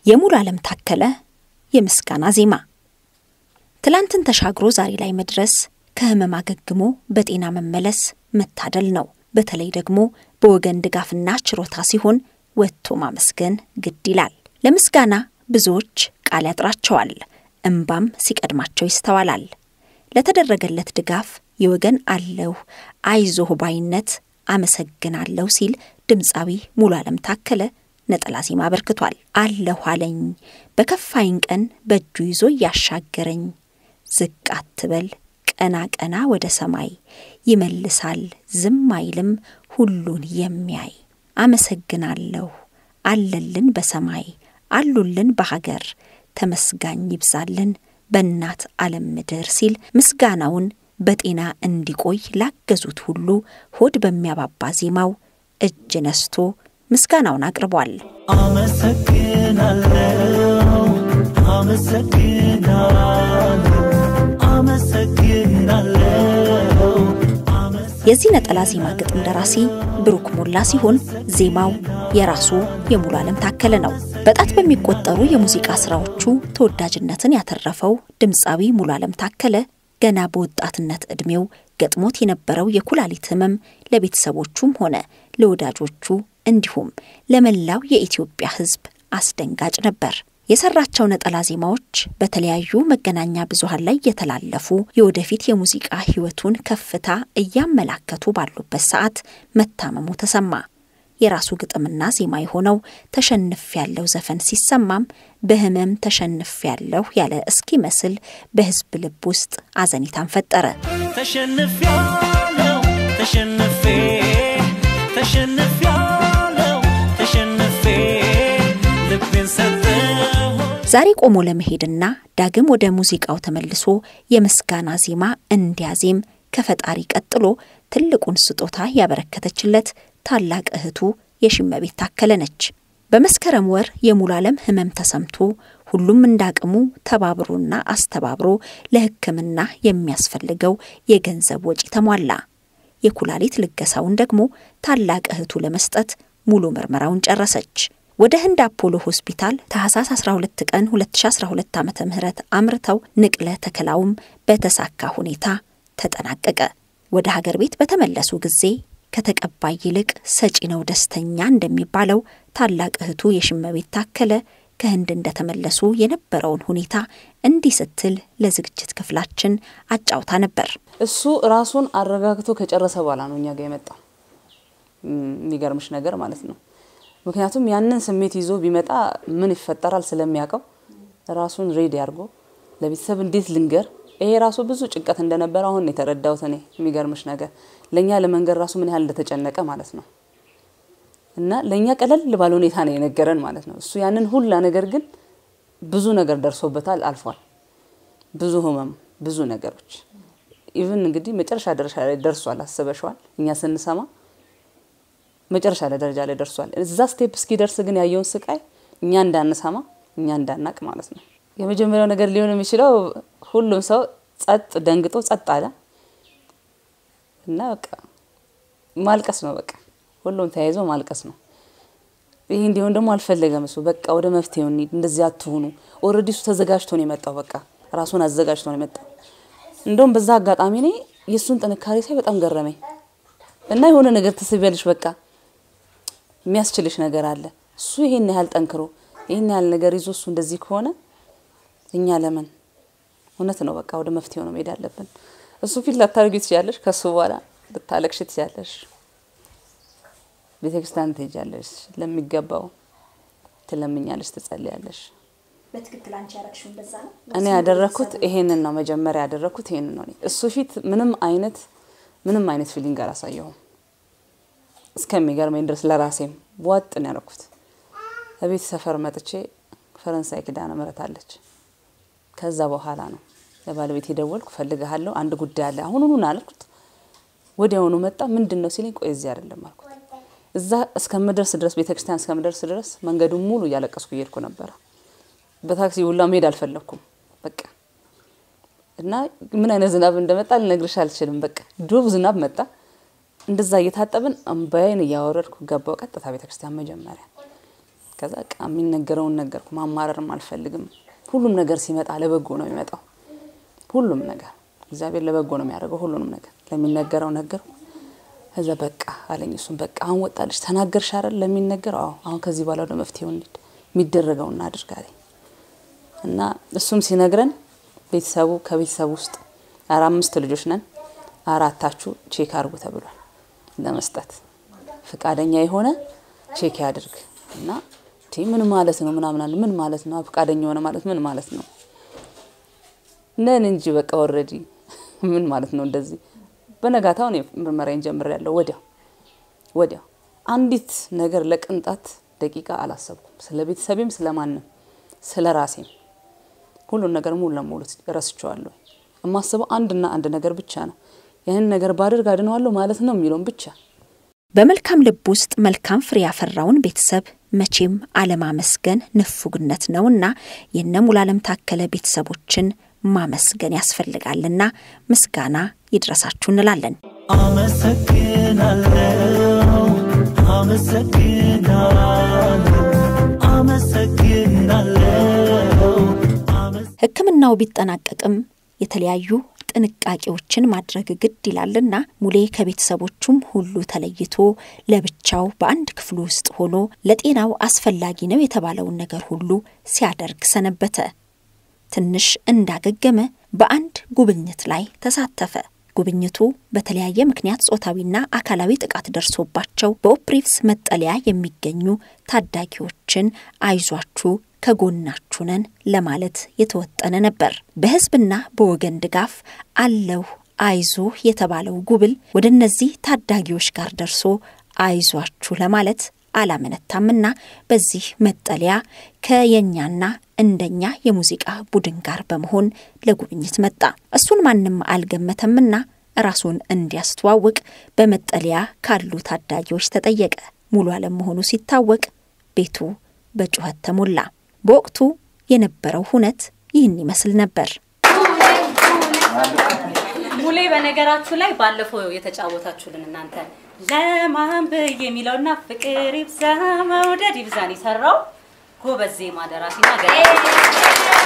የሙሉ ዓለም ታከለ የምስጋና ዜማ ትላንትን ተሻግሮ ዛሬ ላይ መድረስ ከህመም አገግሞ በጤና መመለስ መታደል ነው። በተለይ ደግሞ በወገን ድጋፍና ችሮታ ሲሆን ወጥቶ ማመስገን ግድ ይላል። ለምስጋና ብዙዎች ቃል ያጥራቸዋል፣ እምባም ሲቀድማቸው ይስተዋላል። ለተደረገለት ድጋፍ የወገን አለሁ አይዞህ ባይነት አመሰግናለሁ ሲል ድምፃዊ ሙሉ ዓለም ታከለ ነጠላ ዜማ አበርክቷል። አለሁ አለኝ በከፋይን ቀን በእጁ ይዞ እያሻገረኝ ዝቅ አትበል ቀና ቀና ወደ ሰማይ ይመልሳል ዝም አይልም ሁሉን የሚያይ አመሰግናለሁ አለልን በሰማይ አሉልን በሀገር ተመስጋኝ ይብዛልን በእናት ዓለም ምድር ሲል ምስጋናውን በጤና እንዲቆይ ላገዙት ሁሉ ሆድ በሚያባባ ዜማው እጅ ነስቶ ምስጋናውን አቅርቧል። አመሰግናለሁ አመሰግናለሁ አመሰግናለሁ የዚህ ነጠላ ዜማ ግጥም ደራሲ ብሩክ ሞላ ሲሆን ዜማው የራሱ የሙሉ ዓለም ታከለ ነው። በጣት በሚቆጠሩ የሙዚቃ ስራዎቹ ተወዳጅነትን ያተረፈው ድምፃዊ ሙሉ ዓለም ታከለ ገና በወጣትነት ዕድሜው ገጥሞት የነበረው የኩላሊት ህመም ለቤተሰቦቹም ሆነ ለወዳጆቹ እንዲሁም ለመላው የኢትዮጵያ ሕዝብ አስደንጋጭ ነበር። የሰራቸው ነጠላ ዜማዎች በተለያዩ መገናኛ ብዙሃን ላይ የተላለፉ የወደፊት የሙዚቃ ህይወቱን ከፍታ እያመላከቱ ባሉበት ሰዓት መታመሙ ተሰማ። የራሱ ግጥምና ዜማ የሆነው ተሸንፍ ያለው ዘፈን ሲሰማም በህመም ተሸንፍ ያለሁ ያለ እስኪመስል በህዝብ ልብ ውስጥ አዘኒታን ፈጠረ። ተሸንፊያለሁ ተሸንፌ ተሸንፊያለሁ ተሸንፌ ልቤን ሰጠሁ ዛሬ ቆሞ ለመሄድና ዳግም ወደ ሙዚቃው ተመልሶ የምስጋና ዜማ እንዲያዜም ከፈጣሪ ቀጥሎ ትልቁን ስጦታ ያበረከተችለት ታላቅ እህቱ የሽመቤት ታከለ ነች። በመስከረም ወር የሙሉ ዓለም ህመም ተሰምቶ ሁሉም እንዳቅሙ ተባብሮና አስተባብሮ ለሕክምና የሚያስፈልገው የገንዘብ ወጪ ተሟላ። የኩላሊት ልገሳውን ደግሞ ታላቅ እህቱ ለመስጠት ሙሉ ምርመራውን ጨረሰች። ወደ ህንድ አፖሎ ሆስፒታል ታህሳስ 12 ቀን 2012 ዓ ም አምርተው ንቅለ ተከላውም በተሳካ ሁኔታ ተጠናቀቀ። ወደ ሀገር ቤት በተመለሱ ጊዜ ከተቀባይ ይልቅ ሰጪ ነው ደስተኛ እንደሚባለው ታላቅ እህቱ የሽመቤት ታከለ ከህንድ እንደተመለሱ የነበረውን ሁኔታ እንዲህ ስትል ለዝግጅት ክፍላችን አጫውታ ነበር። እሱ ራሱን አረጋግቶ ከጨረሰ በኋላ ነው እኛ ጋር የመጣው። የሚገርምሽ ነገር ማለት ነው። ምክንያቱም ያንን ስሜት ይዞ ቢመጣ ምን ይፈጠራል ስለሚያውቀው ራሱን ሬዲ አድርጎ ለቤተሰብ እንዴት ልንገር፣ ይሄ ራሱ ብዙ ጭንቀት እንደነበረ አሁን ነው የተረዳሁት እኔ። የሚገርምሽ ነገር ለእኛ ለመንገር ራሱ ምን ያህል እንደተጨነቀ ማለት ነው። እና ለእኛ ቀለል ባለ ሁኔታ ነው የነገረን ማለት ነው። እሱ ያንን ሁላ ነገር ግን ብዙ ነገር ደርሶበታል፣ አልፏል። ብዙ ህመም፣ ብዙ ነገሮች ኢቭን እንግዲህ መጨረሻ ደረጃ ላይ ደርሷል። አስበሸዋል እኛ ስንሰማ መጨረሻ ላይ ደረጃ ላይ ደርሷል። እዛ ስቴፕ እስኪደርስ ግን ያየውን ስቃይ እኛ እንዳንሰማ እኛ እንዳናቅ ማለት ነው። የመጀመሪያው ነገር ሊሆን የሚችለው ሁሉም ሰው ጸጥ ደንግጦ ጸጥ አለ እና በቃ ማልቀስ ነው። በቃ ሁሉም ተያይዞ ማልቀስ ነው። ይህ እንዲሆን ደግሞ አልፈለገም እሱ። በቃ ወደ መፍትሄው እንሂድ፣ እንደዚህ አትሁኑ። ኦልሬዲ እሱ ተዘጋጅቶ ነው የመጣው። በቃ ራሱን አዘጋጅቶ ነው የመጣው። እንደውም በዛ አጋጣሚ እኔ የእሱን ጥንካሬ ሳይ በጣም ገረመኝ እና የሆነ ነገር ትስቢያለሽ በቃ የሚያስችልሽ ነገር አለ። እሱ ይሄን ያህል ጠንክሮ ይሄን ያህል ነገር ይዞ እሱ እንደዚህ ከሆነ እኛ ለምን? እውነት ነው። በቃ ወደ መፍትሄው ነው መሄድ ያለብን። እሱ ፊት ላታደርጊ ትችያለሽ፣ ከሱ በኋላ ልታለቅሽ ትችያለሽ፣ ቤተ ክርስቲያን ትሄጃለሽ፣ ለሚገባው ትለምኛለሽ፣ ትጸልያለሽ። በትክክል አንቺ ያረግሽው እንደዛ ነው። እኔ ያደረኩት ይሄንን ነው። መጀመሪያ ያደረኩት ይሄንን ነው። እኔ እሱ ፊት ምንም አይነት ምንም አይነት ፊሊንግ አላሳየሁም እስከሚገርመኝ ድረስ ለራሴም ዋጥ ነው ያደረኩት። እቤት ሰፈር መጥቼ ፈረንሳይ ኪዳነ ምሕረት አለች። ከዛ በኋላ ነው ለባለቤት የደወልኩ ፈልግሃለሁ፣ አንድ ጉዳይ አለ አሁኑኑ ና አልኩት። ወዲያውኑ መጣ። ምንድን ነው ሲለኝ፣ ቆይ እዚህ አይደለም አልኩት። እዛ እስከምደርስ ድረስ ቤተክርስቲያን እስከምደርስ ድረስ መንገዱን ሙሉ እያለቀስኩ እየሄድኩ ነበረ። በታክሲ ሁላ መሄድ አልፈለግኩም። በቃ እና ምን አይነት ዝናብ እንደመጣ ልነግርሽ አልችልም። በቃ ዱብ ዝናብ መጣ። እንደዛ እየታጠብን እምባዬን እያወረድኩ ገባው ቀጥታ ቤተክርስቲያን። መጀመሪያ ከዛ በቃ የሚነገረውን ነገርኩ። ማማረርም አልፈልግም። ሁሉም ነገር ሲመጣ ለበጎ ነው የሚመጣው። ሁሉም ነገር እግዚአብሔር ለበጎ ነው የሚያደርገው። ሁሉንም ነገር ለሚነገረው ነገርኩ። ከዛ በቃ አለኝ። እሱም በቃ አሁን ወጣልሽ ተናገርሽ አይደል ለሚነገረው። አዎ አሁን ከዚህ በኋላ ወደ መፍትሄው እንሂድ፣ የሚደረገው እናድርግ አለኝ እና እሱም ሲነግረን ቤተሰቡ ከቤተሰቡ ውስጥ አራ አምስት ልጆች ነን። አራታችሁ ቼክ አድርጉ ተብሏል ለመስጠት ፈቃደኛ የሆነ ቼክ ያድርግ እና ቲ ምን ማለት ነው ምናምን አለ። ምን ማለት ነው ፈቃደኛ የሆነ ማለት ምን ማለት ነው? ነን እንጂ በቃ ኦልሬዲ ምን ማለት ነው እንደዚህ። በነጋታው እኔ ምርመራዬን ጀምሬያለሁ። ወዲያው ወዲያው አንዲት ነገር ለቅንጣት ደቂቃ አላሰብኩም። ስለ ቤተሰቤም ስለ ማንም ስለ ራሴም ሁሉን ነገር ሙሉ ለሙሉ ረስቸዋለሁ። የማስበው አንድና አንድ ነገር ብቻ ነው። ያንን ነገር ባደርግ አድነዋለሁ ማለት ነው የሚለውን ብቻ በመልካም ልብ ውስጥ መልካም ፍሬ ያፈራውን ቤተሰብ መቼም አለማመስገን ንፉግነት ነውና የነ ሙሉዓለም ታከለ ቤተሰቦችን ማመስገን ያስፈልጋልና ምስጋና ይድረሳችሁ እንላለን። አመሰግናለሁ አመሰግናለሁ አመሰግናለሁ አመሰ- ሕክምናው ቢጠናቀቅም የተለያዩ ጥንቃቄዎችን ማድረግ ግድ ይላልና ሙሌ ከቤተሰቦቹም ሁሉ ተለይቶ ለብቻው በአንድ ክፍሉ ውስጥ ሆኖ ለጤናው አስፈላጊ ነው የተባለውን ነገር ሁሉ ሲያደርግ ሰነበተ። ትንሽ እንዳገገመ በአንድ ጉብኝት ላይ ተሳተፈ። ጉብኝቱ በተለያየ ምክንያት ጾታዊና አካላዊ ጥቃት ደርሶባቸው በኦፕሪቭስ መጠለያ የሚገኙ ታዳጊዎችን አይዟችሁ ከጎናችሁ ነን ለማለት የተወጠነ ነበር። በህዝብና በወገን ድጋፍ አለሁ አይዞህ የተባለው ጉብል ወደ እነዚህ ታዳጊዎች ጋር ደርሶ አይዟችሁ ለማለት አላመነታምና በዚህ መጠለያ ከየኛና እንደኛ የሙዚቃ ቡድን ጋር በመሆን ለጉብኝት መጣ። እሱን ማንም አልገመተምና ራሱን እንዲያስተዋውቅ በመጠለያ ካሉ ታዳጊዎች ተጠየቀ። ሙሉ አለም መሆኑ ሲታወቅ ቤቱ በጩኸት ተሞላ። በወቅቱ የነበረው ሁነት ይህን ይመስል ነበር። ሙሌ በነገራችሁ ላይ ባለፈው የተጫወታችሁልን እናንተ ለማን ብዬ የሚለውና ፍቅር ይብዛ መውደድ ይብዛን የሰራው ጎበዝ ዜማ ደራሲና ገጣሚ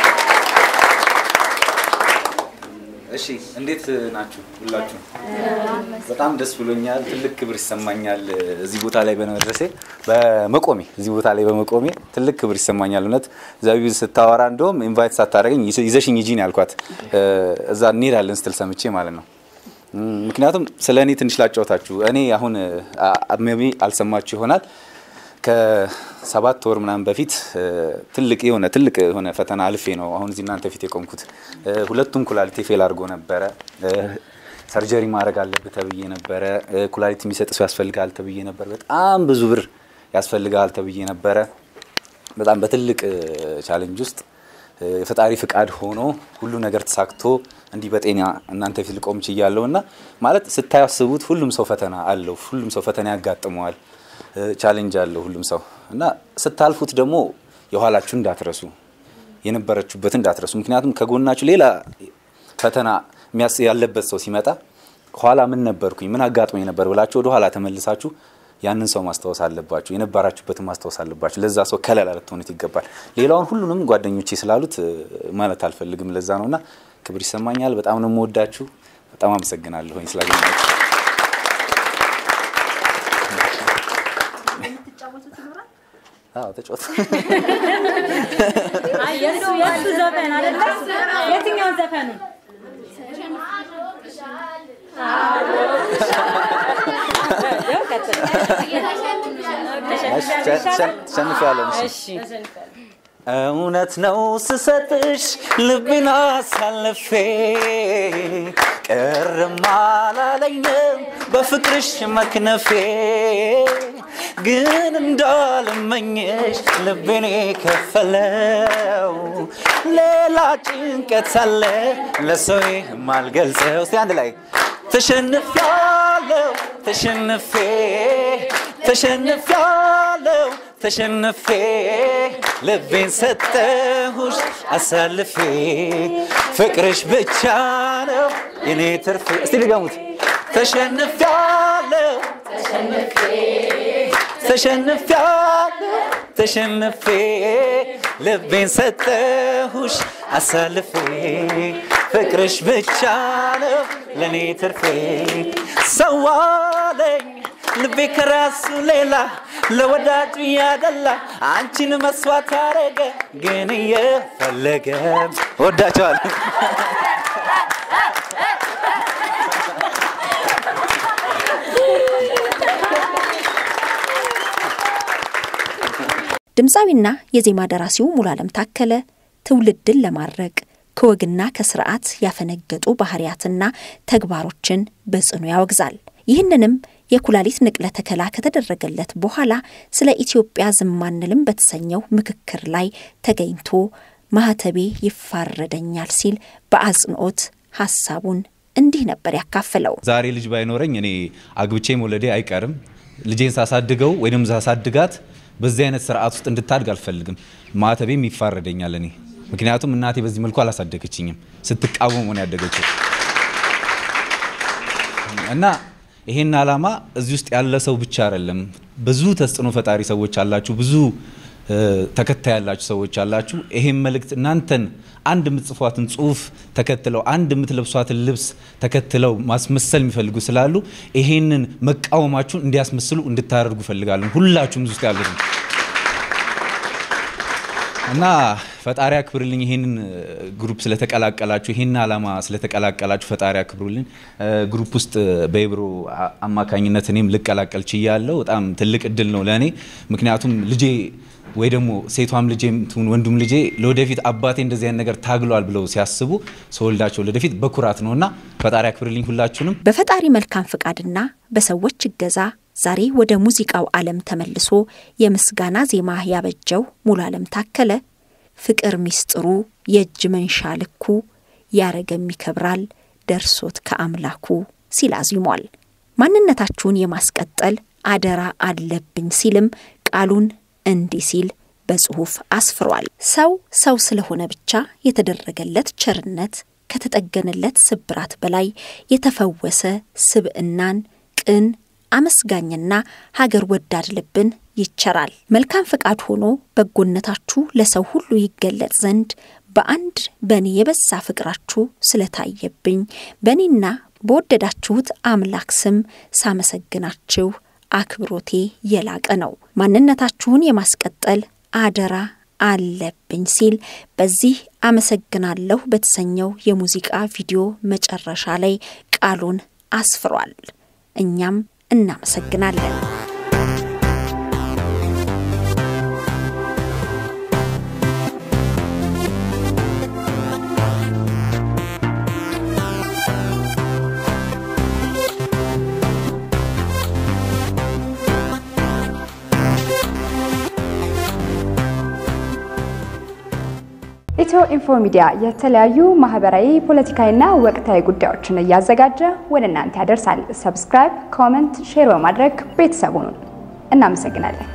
እሺ እንዴት ናችሁ ሁላችሁ? በጣም ደስ ብሎኛል። ትልቅ ክብር ይሰማኛል እዚህ ቦታ ላይ በመድረሴ በመቆሜ እዚህ ቦታ ላይ በመቆሜ ትልቅ ክብር ይሰማኛል። እውነት ዘቢብ ስታወራ እንደውም ኢንቫይት ሳታደርገኝ ይዘሽኝ ሂጂ ነው ያልኳት። እዛ እንሄዳለን ስትል ሰምቼ ማለት ነው። ምክንያቱም ስለ እኔ ትንሽ ላጫወታችሁ። እኔ አሁን ሜቢ አልሰማችሁ ይሆናል ከሰባት ወር ምናምን በፊት ትልቅ የሆነ ትልቅ የሆነ ፈተና አልፌ ነው አሁን እዚህ እናንተ ፊት የቆምኩት። ሁለቱም ኩላሊቴ ፌል አድርጎ ነበረ። ሰርጀሪ ማድረግ አለብህ ተብዬ ነበረ። ኩላሊት የሚሰጥ ሰው ያስፈልጋል ተብዬ ነበር። በጣም ብዙ ብር ያስፈልጋል ተብዬ ነበረ። በጣም በትልቅ ቻሌንጅ ውስጥ የፈጣሪ ፍቃድ ሆኖ ሁሉ ነገር ተሳክቶ እንዲህ በጤና እናንተ ፊት ልቆም ችያለሁ እና ማለት ስታያስቡት ሁሉም ሰው ፈተና አለው። ሁሉም ሰው ፈተና ያጋጥመዋል። ቻሌንጅ አለው ሁሉም ሰው እና ስታልፉት ደግሞ የኋላችሁ እንዳትረሱ የነበረችሁበት እንዳትረሱ። ምክንያቱም ከጎናችሁ ሌላ ፈተና ያለበት ሰው ሲመጣ ኋላ ምን ነበርኩኝ ምን አጋጥሞኝ ነበር ብላችሁ ወደ ኋላ ተመልሳችሁ ያንን ሰው ማስታወስ አለባችሁ። የነበራችሁበትን ማስታወስ አለባችሁ። ለዛ ሰው ከለላ ልትሆኑት ይገባል። ሌላውን ሁሉንም ጓደኞቼ ስላሉት ማለት አልፈልግም። ለዛ ነው እና ክብር ይሰማኛል። በጣም ነው የምወዳችሁ። በጣም አመሰግናለሁኝ ስላገኛችሁ። አዎ ተጫወቱ። አይ የሱ የሱ ዘፈን አይደለ? የትኛውን ዘፈኑን? ተሸንፊያለሁ። እሺ እውነት ነው ስሰጥሽ ልቤን አሳልፌ ቅርም አላለኝም በፍቅርሽ መክነፌ ግን እንዳልመኝሽ ልቤን የከፈለው ሌላ ጭንቀት አለ ለሰው የማልገልጸው። እስቲ አንድ ላይ ተሸንፊያለሁ ተሸንፌ ተሸንፊያለሁ ተሸንፌ ልቤን ሰጠሁሽ አሳልፌ ፍቅርሽ ብቻ ነው የኔ ትርፌ። እስቲ ልገሙት። ተሸንፊያለሁ ተሸንፊያለሁ ተሸንፌ ልቤን ሰጠሁሽ አሳልፌ ፍቅርሽ ብቻ ነው ለእኔ ትርፌ ሰዋለኝ ልቤ ከራሱ ሌላ ለወዳጁ ያደላ አንቺን መስዋዕት አረገ ግን እየፈለገ ወዳቸዋለሁ። ድምፃዊና የዜማ ደራሲው ሙሉዓለም ታከለ ትውልድን ለማድረቅ ከወግና ከስርዓት ያፈነገጡ ባህሪያትና ተግባሮችን በጽኑ ያወግዛል። ይህንንም የኩላሊት ንቅለ ተከላ ከተደረገለት በኋላ ስለ ኢትዮጵያ ዝም አንልም በተሰኘው ምክክር ላይ ተገኝቶ ማህተቤ ይፋረደኛል ሲል በአጽንኦት ሀሳቡን እንዲህ ነበር ያካፈለው። ዛሬ ልጅ ባይኖረኝ እኔ አግብቼ መውለዴ አይቀርም። ልጄን ሳሳድገው ወይም ሳሳድጋት በዚህ አይነት ስርዓት ውስጥ እንድታድግ አልፈልግም። ማተቤም ይፋረደኛል እኔ ምክንያቱም እናቴ በዚህ መልኩ አላሳደገችኝም። ስትቃወም ሆነ ያደገችው እና ይሄን ዓላማ እዚህ ውስጥ ያለ ሰው ብቻ አይደለም። ብዙ ተጽዕኖ ፈጣሪ ሰዎች አላችሁ፣ ብዙ ተከታይ ያላችሁ ሰዎች አላችሁ። ይሄን መልእክት እናንተን አንድ የምትጽፏትን ጽሁፍ ተከትለው አንድ የምትለብሷትን ልብስ ተከትለው ማስመሰል የሚፈልጉ ስላሉ ይሄንን መቃወማችሁን እንዲያስመስሉ እንድታደርጉ እፈልጋለሁ። ሁላችሁም እዚህ ውስጥ ያሉት እና ፈጣሪ አክብርልኝ። ይሄንን ግሩፕ ስለተቀላቀላችሁ ይሄን ዓላማ ስለተቀላቀላችሁ ፈጣሪ አክብሩልኝ። ግሩፕ ውስጥ በኢብሮ አማካኝነት እኔም ልቀላቀል ችያለሁ። በጣም ትልቅ እድል ነው ለእኔ። ምክንያቱም ልጄ ወይ ደግሞ ሴቷም ልጄ ትሁን ወንዱም ልጄ ለወደፊት አባቴ እንደዚህ አይነት ነገር ታግሏል ብለው ሲያስቡ ሰወልዳቸው ለወደፊት በኩራት ነው እና ፈጣሪ አክብርልኝ ሁላችሁንም። በፈጣሪ መልካም ፍቃድና በሰዎች እገዛ ዛሬ ወደ ሙዚቃው ዓለም ተመልሶ የምስጋና ዜማ ያበጀው ሙሉዓለም ታከለ ፍቅር ሚስጥሩ የእጅ መንሻ ልኩ ያረገም ይከብራል ደርሶት ከአምላኩ ሲል አዚሟል። ማንነታችሁን የማስቀጠል አደራ አለብኝ ሲልም ቃሉን እንዲህ ሲል በጽሑፍ አስፍሯል። ሰው ሰው ስለሆነ ብቻ የተደረገለት ቸርነት ከተጠገነለት ስብራት በላይ የተፈወሰ ስብዕናን ቅን አመስጋኝና ሀገር ወዳድ ልብን ይቸራል። መልካም ፈቃድ ሆኖ በጎነታችሁ ለሰው ሁሉ ይገለጽ ዘንድ በአንድ በእኔ የበዛ ፍቅራችሁ ስለታየብኝ በእኔና በወደዳችሁት አምላክ ስም ሳመሰግናችሁ አክብሮቴ የላቀ ነው። ማንነታችሁን የማስቀጠል አደራ አለብኝ ሲል በዚህ አመሰግናለሁ በተሰኘው የሙዚቃ ቪዲዮ መጨረሻ ላይ ቃሉን አስፍሯል። እኛም እናመሰግናለን። ኢትዮ ኢንፎ ሚዲያ የተለያዩ ማህበራዊ፣ ፖለቲካዊና ወቅታዊ ጉዳዮችን እያዘጋጀ ወደ እናንተ ያደርሳል። ሰብስክራይብ፣ ኮመንት፣ ሼር በማድረግ ቤተሰቡን እናመሰግናለን።